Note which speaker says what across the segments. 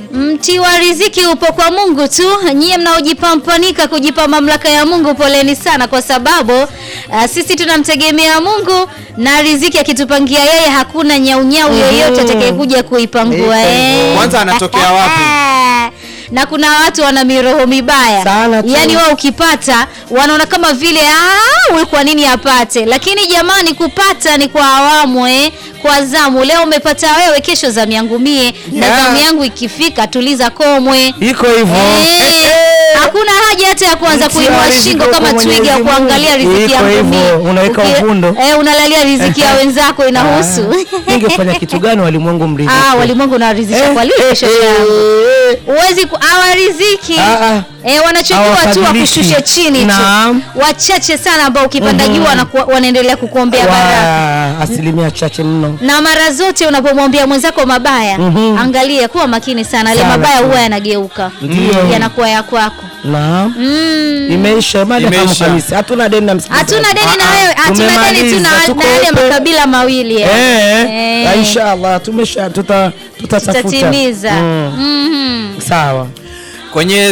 Speaker 1: Mti wa riziki upo kwa Mungu tu. Nyie mnaojipampanika kujipa mamlaka ya Mungu, poleni sana, kwa sababu uh, sisi tunamtegemea Mungu na riziki akitupangia yeye, hakuna nyaunyau yoyote atakayekuja kuipangua.
Speaker 2: Iko
Speaker 1: eh.
Speaker 2: hivyo.
Speaker 3: Kwanza anatokea wapi?
Speaker 1: na kuna watu wana miroho mibaya
Speaker 2: Sana tu.
Speaker 1: yaani wao ukipata wanaona kama vile "Ah, huyu kwa nini apate lakini jamani kupata ni kwa awamu eh kwa zamu leo umepata wewe kesho zamu yangu mie na
Speaker 2: Yeah.
Speaker 1: zamu yangu ikifika tuliza komwe
Speaker 2: iko hivyo
Speaker 1: Eh,
Speaker 2: Eh, eh.
Speaker 1: hakuna haja hata ya kuanza
Speaker 2: Mti wa
Speaker 1: kuinua
Speaker 2: riziki
Speaker 1: shingo
Speaker 2: uko
Speaker 1: kama
Speaker 2: Mwenyezi
Speaker 1: twiga
Speaker 2: Mungu.
Speaker 1: kuangalia riziki
Speaker 2: Iko
Speaker 1: yangu
Speaker 2: hivyo,
Speaker 1: mie.
Speaker 2: unaweka
Speaker 1: Uki-
Speaker 2: uvundo.
Speaker 1: eh, unalalia riziki ya wenzako inahusu
Speaker 2: Ah, ningefanya kitu gani walimwengu mridhike?
Speaker 1: ah walimwengu unawarizisha
Speaker 2: Eh,
Speaker 1: kwa lini
Speaker 2: eh,
Speaker 1: kesho
Speaker 2: eh,
Speaker 1: yangu
Speaker 2: eh.
Speaker 1: huwezi ku- hawariziki
Speaker 2: Ah, ah.
Speaker 1: Eh, wanachojua tu
Speaker 2: Hawafadhilishi.
Speaker 1: wakushushe chini tu
Speaker 2: Naam.
Speaker 1: wachache sana ambao ukipanda juu wanaku- wanaendelea kukuombea baraka
Speaker 2: Wa asilimia chache mno
Speaker 1: na mara zote unapomwambia mwenzako mabaya
Speaker 2: Mhm.
Speaker 1: angalia kuwa makini sana ale
Speaker 2: Sana
Speaker 1: mabaya
Speaker 2: tu.
Speaker 1: huwa yanageuka
Speaker 2: Ndio.
Speaker 1: yanakuwa ya kwako
Speaker 2: naam
Speaker 1: mm.
Speaker 2: imeisha mada kama
Speaker 3: Imeisha.
Speaker 2: kanisa hatuna deni na msikilizaji.
Speaker 1: hatuna deni na
Speaker 2: Ah, ah.
Speaker 1: wewe hatuna deni tu
Speaker 2: Tumemaliza,
Speaker 1: na
Speaker 2: tuko
Speaker 1: na yale
Speaker 2: open.
Speaker 1: makabila mawili eh.
Speaker 2: Eh,
Speaker 1: Eh.
Speaker 2: inshallah tumesha tuta tutatafuta
Speaker 1: tutatimiza
Speaker 2: Mm,
Speaker 1: Mhm.
Speaker 2: sawa
Speaker 3: kwenye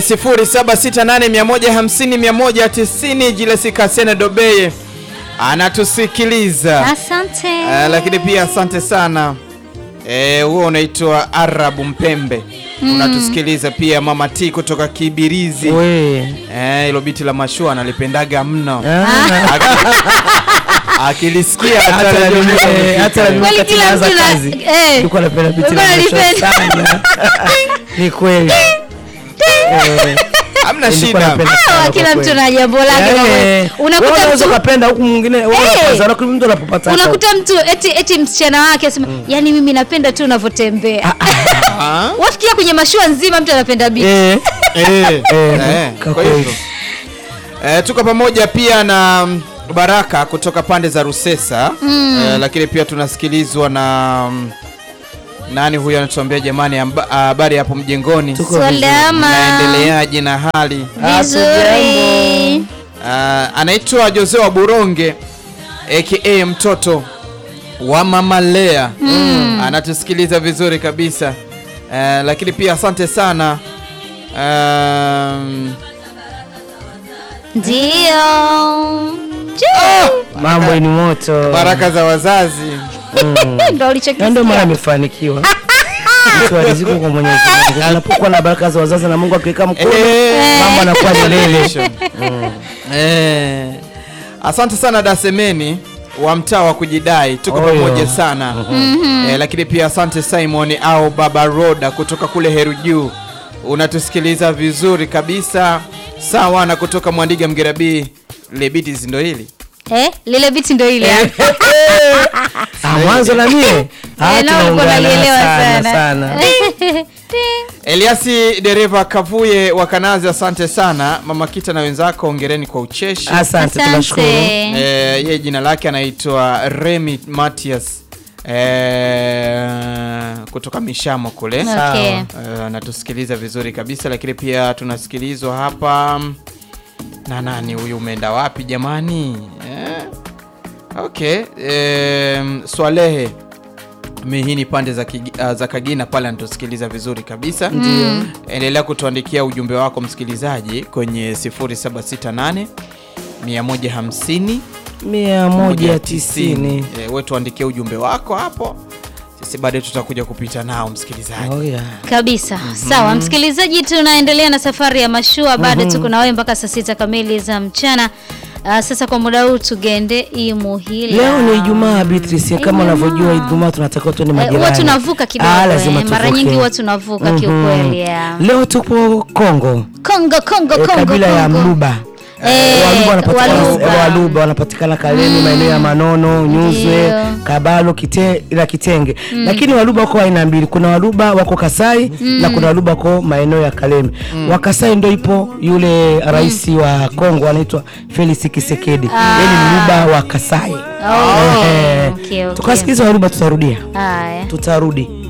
Speaker 3: 0768150190 Jilesi Kasene Dobeye anatusikiliza
Speaker 1: asante
Speaker 3: Eh, lakini pia asante sana Eh, huo unaitwa Arabu Mpembe unatusikiliza pia Mama T kutoka Kibirizi
Speaker 2: we
Speaker 3: Eh, hilo biti la mashua analipendaga mno
Speaker 2: Ah.
Speaker 3: Aki- akilisikia
Speaker 2: Hata
Speaker 3: hata
Speaker 2: na mimi-
Speaker 3: leo-
Speaker 2: eh, hata na mimi
Speaker 1: Kweli
Speaker 2: wakati
Speaker 1: kila
Speaker 2: naanza
Speaker 1: mtu na-
Speaker 2: kazi,
Speaker 1: eh,
Speaker 2: nilikuwa napenda biti
Speaker 1: ulikuwa
Speaker 2: la mashua
Speaker 1: unalipenda.
Speaker 2: sana. ni kweli Eh,
Speaker 3: hamna
Speaker 2: nilikuwa
Speaker 3: shida
Speaker 2: napenda
Speaker 1: Ah,
Speaker 2: sana
Speaker 1: kila
Speaker 2: kwa
Speaker 1: mtu
Speaker 2: kweli.
Speaker 1: na jambo lake
Speaker 2: Eh,
Speaker 1: kwa kweli.
Speaker 2: wewe
Speaker 1: unakuta
Speaker 2: unaweza
Speaker 1: mtu
Speaker 2: ukapenda huku mwingine wewe
Speaker 1: Eh.
Speaker 2: unapata, lakini mtu anapopata hata
Speaker 1: unakuta mtu eti eti msichana wake asema yani mimi napenda tu unavyotembea
Speaker 3: Ah?
Speaker 1: wafikia kwenye mashua nzima mtu anapenda biti
Speaker 2: Eh,
Speaker 3: Eh, eh,
Speaker 2: kwa
Speaker 3: kwa
Speaker 2: kweli.
Speaker 3: hivyo. Eh, tuko pamoja pia na mm, Baraka kutoka pande za Rusesa eh, lakini pia tunasikilizwa na mm, nani huyo anatuambia jamani, amba- habari hapo mjengoni,
Speaker 2: Tuko vizuri.
Speaker 1: salama
Speaker 3: naendeleaje na hali
Speaker 1: vizuri
Speaker 3: Ah, anaitwa Jose wa Buronge aka mtoto wa Mama Lea anatusikiliza vizuri kabisa Eh, lakini pia asante sana um,
Speaker 1: ndio
Speaker 2: mambo ni moto
Speaker 3: baraka za wazazi
Speaker 2: Mm.
Speaker 1: ndo
Speaker 2: Na ndio maana
Speaker 1: ulichokisikia
Speaker 2: amefanikiwa mtu aliziko kwa Mwenyezi Mungu anapokuwa na baraka za wazazi na Mungu akiweka mkono
Speaker 3: Eh.
Speaker 2: mambo anakuwa milele
Speaker 3: Eh, asante sana Dasemeni wa mtaa wa kujidai, tuko
Speaker 2: Oyo.
Speaker 3: pamoja sana eh, lakini pia asante Simon au Baba Roda kutoka kule Heru Juu, unatusikiliza vizuri kabisa sawa, na kutoka Mwandiga Mgerabii Lebitis ndo hili
Speaker 1: eh, lile biti ndo ile
Speaker 2: Ah, mwanzo na mie Ah,
Speaker 1: Eh, nao ulikuwa
Speaker 2: tunaungana
Speaker 1: unalielewa
Speaker 2: sana
Speaker 1: sana.
Speaker 2: sana
Speaker 3: Eliasi dereva Kavuye wa Kanazi, asante sana Mama Kita na wenzako, ongereni kwa ucheshi.
Speaker 2: asante tunashukuru
Speaker 1: asante
Speaker 3: Eh, yeye jina lake anaitwa Remy Matias eh, kutoka Mishamo kule
Speaker 1: okay.
Speaker 3: Eh, anatusikiliza vizuri kabisa, lakini pia tunasikilizwa hapa na nani huyu, umeenda wapi jamani? Eh, okay eh, Swalehe mihini pande za, Kigi, uh, za Kagina pale anatusikiliza vizuri kabisa. Ndio. Endelea kutuandikia ujumbe wako msikilizaji kwenye 0768 150
Speaker 2: mia moja tisini
Speaker 3: Eh, we tuandikie ujumbe wako hapo, sisi baadaye tutakuja kupita nao msikilizaji.
Speaker 2: Oh, yeah.
Speaker 1: kabisa sawa msikilizaji tunaendelea na safari ya mashua bado tuko na wewe mpaka saa sita kamili za mchana Ah, sasa kwa muda huu tugende imuhila
Speaker 2: leo ni ijumaa Beatrice kama unavyojua ijumaa tunatakiwa tuende
Speaker 1: Eh,
Speaker 2: majirani
Speaker 1: huwa tunavuka kidogo
Speaker 2: Ah, lazima
Speaker 1: eh, mara
Speaker 2: tuvuke.
Speaker 1: nyingi huwa tunavuka
Speaker 2: Mhm.
Speaker 1: kiukweli yeah.
Speaker 2: leo tupo Kongo
Speaker 1: Kongo Kongo
Speaker 2: eh,
Speaker 1: Kongo
Speaker 2: kabila ya
Speaker 1: Kongo.
Speaker 2: Mluba
Speaker 1: Eh,
Speaker 2: Waluba wanapatikana
Speaker 1: Waluba.
Speaker 2: eh, Waluba wanapatikana Kalemi maeneo ya Manono, Nyuzwe,
Speaker 1: Ndio.
Speaker 2: Kabalo, Kite, ila Kitenge. Lakini Waluba wako aina mbili. Kuna Waluba wako Kasai na kuna Waluba wako maeneo ya Kalemi. Wa Kasai ndio ipo yule rais wa Kongo anaitwa Felix Tshisekedi. Yeye ni Mluba wa Kasai.
Speaker 1: Oh,
Speaker 2: Eh,
Speaker 1: okay, okay.
Speaker 2: Tukasikiliza Waluba tutarudia.
Speaker 1: Haya.
Speaker 2: Tutarudi.